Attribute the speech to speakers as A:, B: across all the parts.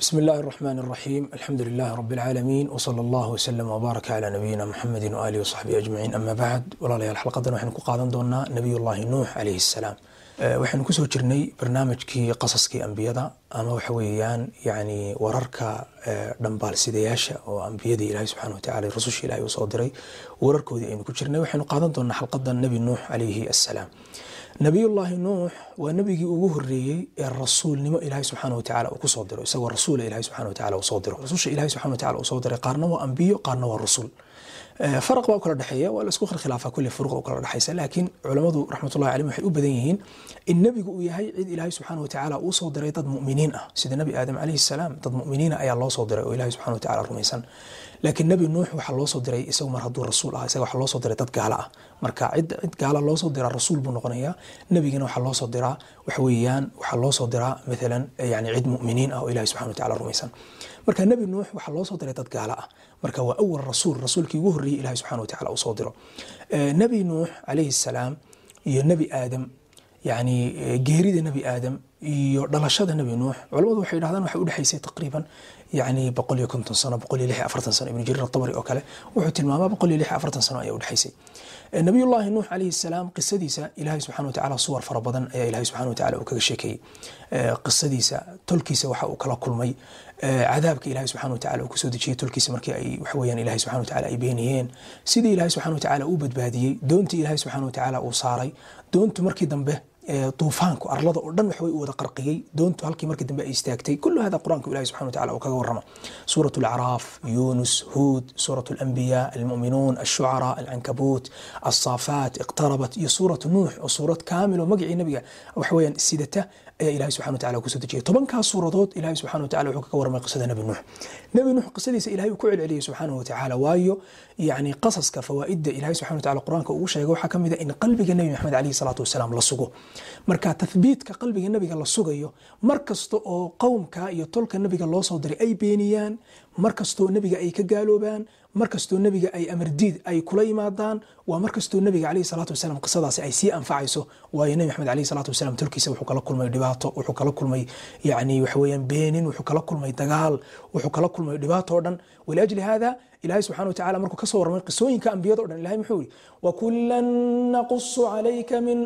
A: بسم الله الرحمن الرحيم الحمد لله رب العالمين وصلى الله وسلم وبارك على نبينا محمد وآله وصحبه أجمعين أما بعد walaalayaal xalqadan waxaynu ku qaadan doonaa nabiyullaahi nuux calayhi salaam waxaynu kusoo jirnay barnaamijkii qasaskii ambiyada ama waxa weeyaan yani wararka dhambaalsidayaasha oo ambiyadii ilaahay subxana watacala rasusha ilahay uu soo diray wararkoodii aynu ku jirnay waxaynu qaadan doonaa xalqada nebi nuux calayhi assalaam nabiyullaahi nuux waa nebigii ugu horeeyey ee rasuulnimo ilaahay subxaana watacala uu kusoo diro isagoo rasuula ilahay subxana watacala uu soo diro rasusha ilahay subxana watacala uu soo diray qaarna waa ambiyo qaarna waa rusul faraq baa u kala dhexeeya waa la isku khilaafa kulli furuqda u kala dhexaysa laakiin culamadu raxmatullahi calayhim waxay u badan yihiin in nebigu uu yahay cid ilaahay subxaana watacala uu soo diray dad mu'miniin ah sida nebi aadam calayhi salaam dad mu'miniina ayaa loo soo diray oo ilahay subxana watacala rumaysan laakiin nebi nuux waxaa loo soo diray isagu mar hadduu rasuul ah isaga waxaa loo soo diray dad gaala ah marka cid cid gaala loo soo diraa rasuul buu noqonayaa nebigana waxaa loo soo diraa waxa weeyaan waxaa loo soo diraa maalan yani cid mu'miniin ah oo ilahay subxana watacala rumaysan marka nebi nuux waxaa loo soo diray dad gaala ah marka waa awal rasuul rasuulkii ugu horreeyey ilahay subxana watacala uu soo diro nebi nuux calayhi salaam iyo nebi aadam yani geerida nebi aadam iyo dhalashada nebi nuux culamadu waxay dhahdaan waxay udhexaysay taqriiban yani boqol iyo konton sano boqol iyo lix iyo afartan sano ibnu jariir atabari oo kale wuxuu tilmaamaa boqol iyo lix iyo afartan sano ayaa udhexaysay nabiyullaahi nuux calayhi salaam qisadiisa ilaahay subxana watacala suwar fara badan ayaa ilahay subxana watacala uu kaga sheekeeyey qisadiisa tolkiisa waxa uu kala kulmay cadaabka ilahay subxana watacala uu kusoo dejiyey tolkiisa markii ay waxaweyaan ilahay subxana watacala ay beeniyeen sidii ilahay subxana watacala uu badbaadiyey doontii ilahay subxana watacala uu saaray doontu markii dambe duufaanku arlada oo dhan waxway u wada qarqiyey doontu halkii markii dambe ay istaagtay kullu hada qur-aanku ilahi subxana watacala uu kaga warrama suurat alacraaf yunus huud suurat alambiya almu'minuun alshucara alcankabuut alsaafaat iqtarabat iyo suurat nuux oo suurad kaamil oo magacii nabiga waxaweyaan sidata ayaa ilahi subxana watacala kusoo dejiyay tobankaas suuradood ilahi subxana watacala wuxuu kaga warramay qisada nebi nuux nebi nuux qisadiisa ilahay uu ku celceliyey subxaanahu watacala waayo yani qasaska fawaa'idda ilahay subxana watacala qur-aanka ugu sheegay waxaa ka mid a in qalbiga nebi maxamed calayhi salaatu wasalaam la sugo marka tathbiitka qalbiga nebiga la sugayo mar kasta oo qowmka iyo tolka nebiga loo soo diray ay beeniyaan mar kastoo nebiga ay ka gaaloobaan mar kastoo nebiga ay amardiid ay kula yimaadaan waa mar kastoo nebiga calayhi salaatu wasalaam qisadaasi ay sii anfacayso waayo nebi maxamed calayhi salaatu wasalaam tolkiisa wuxuu kala kulmay dhibaato wuxuu kala kulmay yani waxaweyaan beenin wuxuu kala kulmay dagaal wuxuu kala kulmay dhibaato o dhan waliajli hada ilahay subxana watacala markuu kasoo warramay qisooyinka ambiyada o dhan ilahay muxuu yihi wakulan naqusu calayka min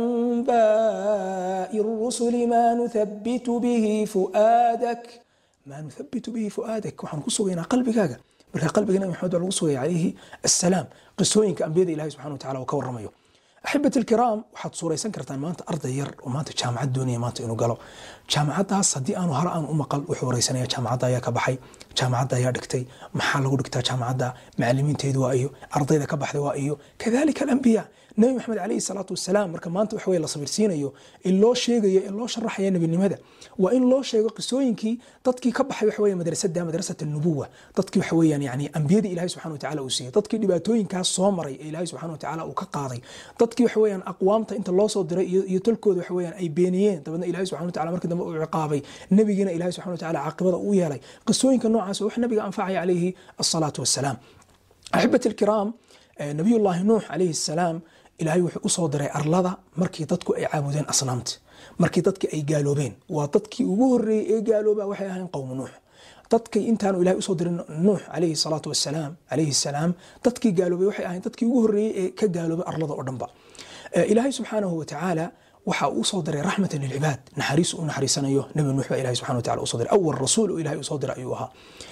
A: anbaai rusuli ma nuthabitu bihi fu'aadak ma nuthabitu bihi fu'aadak waxaan ku sugaynaa qalbigaaga marka qalbiga nabi maxamed waa lagu sugaya calayhi assalaam qisooyinka ambiyada ilahi subxana watacala uu ka warramayo axibati alkiraam waxaad suuraysan kartaan maanta arday yar oo maanta jaamacad doonaya maanta inuu galo jaamacaddaas haddii aanu hore aanu u maqal wuxuu wareysanaya jaamacadda ayaa ka baxay jaamacadda ayaa dhigtay maxaa lagu dhigtaa jaamacadda macalimiinteedu waa iyo ardayda ka baxday waa iyo kadalika alambiya nebi maxamed calayhi salaatu wasalaam marka maanta waxa weye la sabirsiinayo in loo sheegayo in loo sharaxaya nebinimada waa in loo sheego qisooyinkii dadkii ka baxay waxa weye madrasada madrasat alnubuwa dadkii waxa weeyaan yani ambiyadii ilahay subxana watacala uu siiyey dadkii dhibaatooyinkaas soo maray ee ilahay subxana watacala uu ka qaaday dadkii waxa weeyaan aqwaamta inta loo soo diray iyo tolkooda waxa weeyaan ay beeniyeen dabeedna ilahay subxana watacala markii dambe uu ciqaabay nebigiina ilahay subxana watacala caaqibada uu yeelay qisooyinka noocaas wax nabiga anfacaya calayhi asalaatu wassalaam axibati alkiraam nabiyullaahi nuux calayhi salaam ilaahay wuxuu usoo diray arlada markii dadku ay caabudeen asnaamta markii dadki ay gaaloobeen waa dadkii ugu horeeyey ee gaalooba waxay ahayn qowmu nuux dadkii intaanu ilahay usoo dirin nuux calayhi salaatu wasalaam calayhi salaam dadkii gaaloobay waxay ahayn dadkii ugu horeeyey ee ka gaaloobay arlada oo dhanba ilaahay subxaanahu watacaala waxa uu usoo diray raxmatan lilcibaad naxariis u naxariisanayo nebi nuux baa ilahay subxana watacala usoo diray awal rasuul oo ilahay usoo diray ayuu ahaa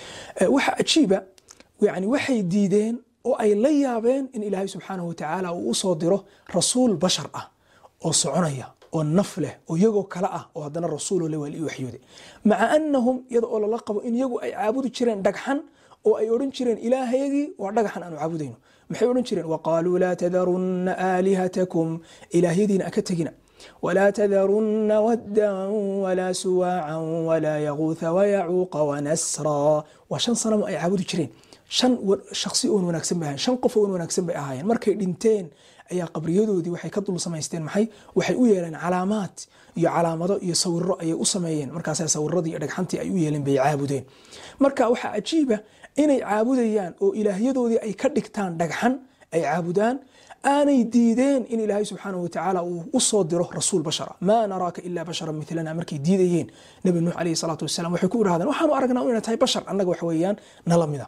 A: waxa ajiiba yani waxay diideen oo ay la yaabeen in ilaahay subxaanahu watacaala uu usoo diro rasuul bashar ah oo soconaya oo naf leh oo iyagoo kale ah oo haddana rasuuloo le waa lii waxyooday maca anahum iyada oo lala qabo in iyagu ay caabudi jireen dhagxan oo ay odhan jireen ilaahayagii waa dhagaxan aanu caabudayno maxay odhan jireen waqaaluu laa tadarunna aalihatakum ilaahyadiina aka tegina ولا تذرن ودا ولا سواعا ولا يغوث ويعوق ونسرا وشن صنم أي عابد جرين shan shaksi oon wanaagsan bay ahayen shan qof oon wanaagsan bay ahaayeen markay dhinteen ayaa qabriyadoodii waxay ka dul samaysteen maxay waxay u yeeleen calaamaad iyo calaamado iyo sawiro ayay u sameeyeen markaasa sawiradii iyo dhagxantii ay u yeeleen bay caabudeen marka waxaa cajiiba inay caabudayaan oo ilaahyadoodii ay ka dhigtaan dhagxan ay caabudaan aanay diideen in ilaahay subxaanahu watacaala uu u soo diro rasuul bashara maa naraaka ilaa basharan milana markay diidayeen nabi nuux calayhi salaatu wasalaam waxay ku idhahdeen waxaanu aragnaa inay tahay bashar annaga wax weeyaan nala mida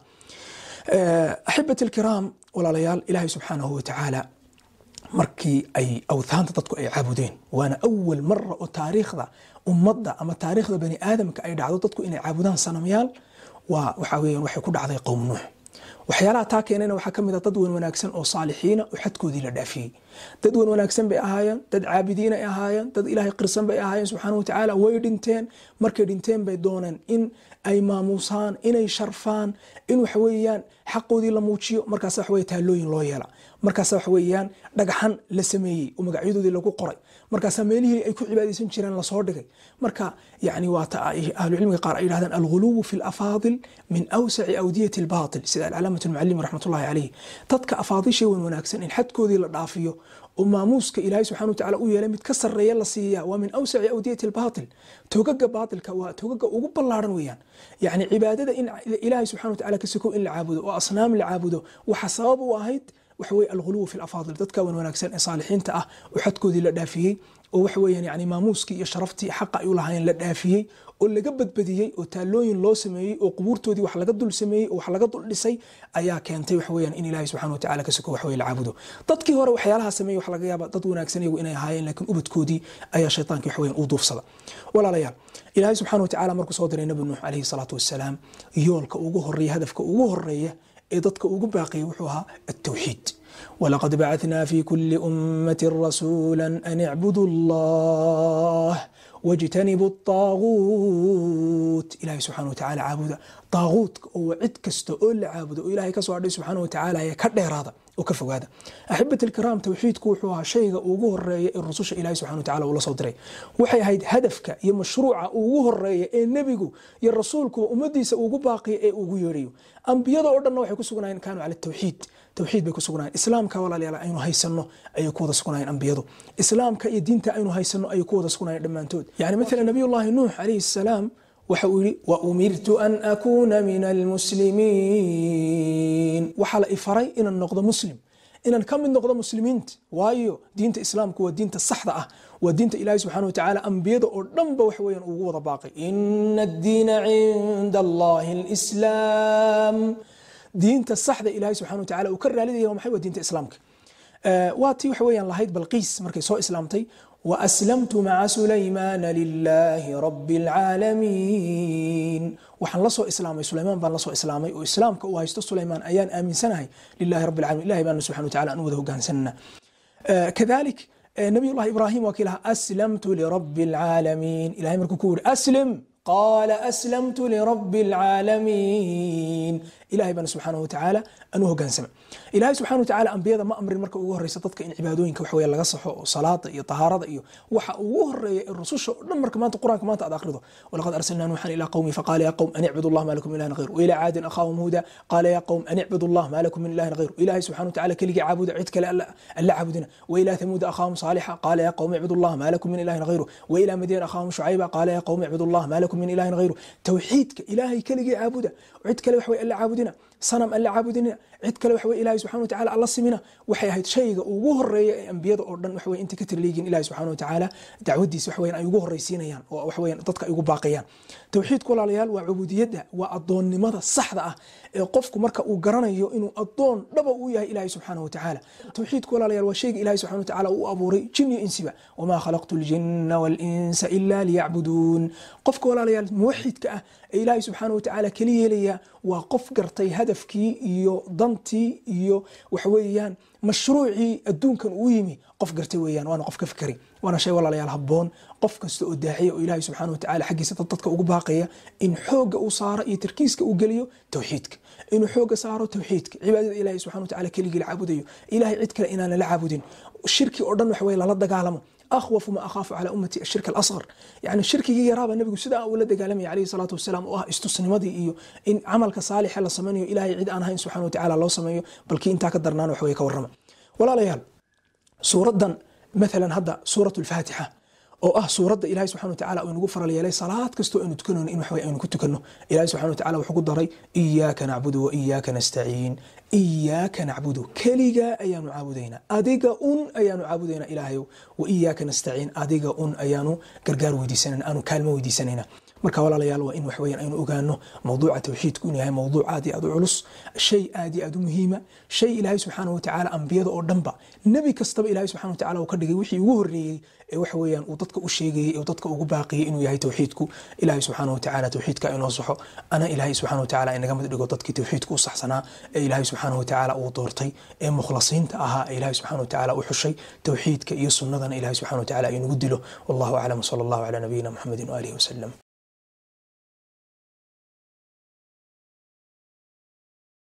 A: axibati alkiraam walaalayaal ilaahay subxaanahu watacaala markii ay awthaanta dadku ay caabudeen waana awal mara oo taariikhda ummadda ama taariikhda bani aadamka ay dhacdo dadku inay caabudaan sanamyaal waa waxa weeyaan waxay ku dhacday qowm nuux waxyaalaha taa keenayna waxaa ka mid a dad wan wanaagsan oo saalixiina oo xadkoodii la dhaafiyey dad wan wanaagsan bay ahaayeen dad caabidiin ay ahaayeen dad ilaahay qirsan bay ahaayeen subxaana watacaala way dhinteen markay dhinteen bay dooneen in ay maamuusaan inay sharfaan in waxa weeyaan xaqoodii la muujiyo markaas waxa weye taalooyin loo yeela markaas waxa weeyaan dhagaxan la sameeyey oo magacyadoodii lagu qoray markaasaa meelihii ay ku cibaadaysan jireen lasoo dhigay marka yani waa ta ahlucilmiga qaar ay yidhahdaan alguluwu fi lafaadil min awsaci awdiyati albaatil sida alcalaamat almucalim raxmatullahi calayh dadka afaadishay wan wanaagsan in xadkoodii la dhaafiyo oo maamuuska ilaahay subxana watacaala u yeelay mid ka sarreeya la siiya waa min awsaci awdiyati albaatil togaga baatilka waa togaga ugu ballaaran weeyaan yacni cibaadada in ilaahay subxana watacaala ka sokow in la caabudo oo asnaam la caabudo waxa sabab u ahayd waxa weye alguluw fi lafaadil dadka wan wanaagsan ee saalixiinta ah oo xadkoodii la dhaafiyey oo waxa weeyaan yani maamuuskii iyo sharaftii xaqa ay u lahaayeen la dhaafiyey oo laga badbadiyey oo taalooyin loo sameeyey oo qubuurtoodii wax laga dul sameeyey oo wax laga dul dhisay ayaa keentay waxa weeyaan in ilaahay subxana watacaala ka soko wax weye la caabudo dadkii hore waxyaalaha sameeyey wax laga yaaba dad wanaagsan iyagu inay ahaayeen laakiin ubadkoodii ayaa shaytaankii wax weeyaan u duufsada walaalayaal ilaahay subxana watacaala markuu soo diray nabi nuux calayhi salaatu wasalaam yoolka ugu horeeya hadafka ugu horeeya ee dadka ugu baaqiyay wuxuu ahaa التwxiid ولqad bacثna fi kuli أmaة rasuula an اعbuduu الlah واجتنبوا الطاغوت ilahay subxana watacaala caabuda طaaguutka oo cid kasta oo la caabudo oo ilahay kasoo hadhay subxaana watacaala ee ka dheeraada oo ka fogaada axibati alkiraam tawxiidku wuxuu ahaa shayga ugu horeeya ee rususha ilahi subxana watacaala uu la soo diray waxay ahayd hadafka iyo mashruuca ugu horeeya ee nebigu iyo rasuulkuba ummadiisa ugu baaqiya ee ugu yeedhayo ambiyada oo dhanna waxay ku sugnaayeen kaanuu cala tawxiid tawxiid bay ku sugnaayeen islaamka walaalayaal aynu haysanno ayay ku wada sugnaayeen ambiyadu islaamka iyo diinta aynu haysanno ayay ku wada sugnaayeen dhammaantood yani mathalan nabiyullahi nuux calayhi salaam waxa uu yidhi waumirtu an akuuna min almuslimiin waxaa la ifaray inaan noqdo muslim inaan ka mid noqdo muslimiinta waayo diinta islaamku waa diinta saxda ah waa diinta ilaahi subxana watacaala ambiyada oo dhanba wax weeyaan ugu wada baaqay ina addiina cinda allahi alislaam diinta saxda ilaahi subxana watacaala uu ka raalidaya waa maxay waa diinta islaamka waa tii waxa weeyaan lahayd balqiis markay soo islaamtay وأسلمت مع سليمان لله رب العالمين waxaan la soo islaamay sulaymaan baan la soo islaamay oo islaamka uu haysto sulaymaan ayaan aaminsanahay lilahi rabbi alalamin ilahay baana subxana wataala aan u wada hogaansanna kadalik nabiy llahi ibrahim waa kii lahaa aslamtu lirabbi alcaalamiin ilahay markuu ku yiri aslim قال أسلمت لرب العالمين إلهي بنا سبحانه وتعالى أنه هو سمع إلهي سبحانه وتعالى أنبياء ما أمر مركا ugu horeysa dadka in cibaadooyinka wax weeye laga saxo oo salaada iyo tahaarada iyo waxa ugu horeeya in rususha dhan marka maanta quraanka maanta aad akhrido walaqad arsalna nuuxan ilaa qawmi faqaala ya qawm an icbudu allah ma lakum min ilahin ghayru وإلى عاد أخاهم هودا قال يا قوم أن اعبدوا الله ما لكم من إله غيره إلهي سبحانه وتعالى كلي عبود عد كلا ألا عبدنا وإلى ثمود أخاهم صالحا قال يا قوم اعبدوا الله ما لكم من إله غيره وإلى مدين أخاهم شعيبا قال يا قوم اعبدوا الله ما لكم من إله غيره توحيدك إلهي كلي عبوده وعد كلا وحوي ألا عبدنا sanam aan la caabudina cid kale waxa weye ilahi subxana watacaala alla simina waxay ahayd shayga ugu horeeya ee ambiyada oo dhan waxaweye inta ka tirliyigiin ilahi subxana watacaala dacwadiisa waxweyan ay ugu horreysiinayaan oo waxweyan dadka ay ugu baaqayaan tawxiidku walaalayaal waa cubudiyadda waa addoonnimada saxda ah ee qofku marka uu garanayo inuu addoon dhaba uu yahay ilahi subxaana watacaala tawxiidku walaalayaal waa shayga ilahi subxana watacaala uu abuuray jin iyo insiba wamaa khalaqtu ljinna walinsa ila liyacbuduun qofka walaalayaal muwaxidka ah ee ilaahi subxaana watacaala keli yeelaya waa qof gartay hadafkii iyo dantii iyo waxweeyaan mashruucii adduunkan uu yimi qof gartay weeyaan waana qof ka fikari waana shay walaalayaal habboon qof kasta oo daaxiya oo ilaahay subxaana watacaala xaggiisa dad dadka ugu baaqaya in xoogga uu saaro iyo tarkiiska uu geliyo tawxiidka inuu xoogga saaro tawxiidka cibaadada ilaahay subxana watacaala keligii la caabudayo ilaahay cid kale inaana la caabudin shirki oo dhan waxa weye lala dagaalamo أخوف ما أخاف على أمتي الشرك الأصغر يعني الشرك يرابا النبي سدا ولا دقالمي عليه الصلاة والسلام واه استسنمدي إيو إن عملك صالح لا سمنيو إلهي عيد أنا هين سبحانه وتعالى الله سميو بل كي انتا كدرنان وحوي كورما ولا ليال سورة مثلا هذا سورة الفاتحة oo ah suuradda ilahi subxana watacaala uu inagu faral yeelay salaad kastoo aynu tukanayno in waxway aynu ku tukanno ilahi subxana watacaala wuxuu ku daray iyaaka nacbudu wa iyaaka nastaciin iyaaka nacbudu keligaa ayaanu caabudaynaa adiga un ayaanu caabudaynaa ilaahayow wa iyaaka nastaciin adiga un ayaanu gargaar weydiisanayna aanu kaalmo weydiisanayna marka walaalayaal waa in wax weeyaan aynu ogaano mawduuca tawxiidku inuu yahay mawduuc aad iyo aad u culus shay aad iyo aad u muhiima shay ilaahay subxaanahu watacaala ambiyada oo dhanba nebi kastaba ilaahay subxana watacaala uu ka dhigay wixii ugu horreeyey ee waxa weeyaan uu dadka u sheegayey ee dadka ugu baaqiyey inuu yahay tawxiidku ilaahay subxaana watacaala tawxiidka inoo saxo ana ilaahay subxana watacaala inaga mid dhigo dadkii tawxiidka u saxsanaa ee ilaahay subxaana watacaala uu doortay ee mukhlasiinta ahaa ee ilaahay subxana watacaala u xushay tawxiidka iyo sunnadana ilaahay subxana watacaala inagu dilo wallahu aclam sala allahu calaa nabiyina muxamedin waaalihi wasalam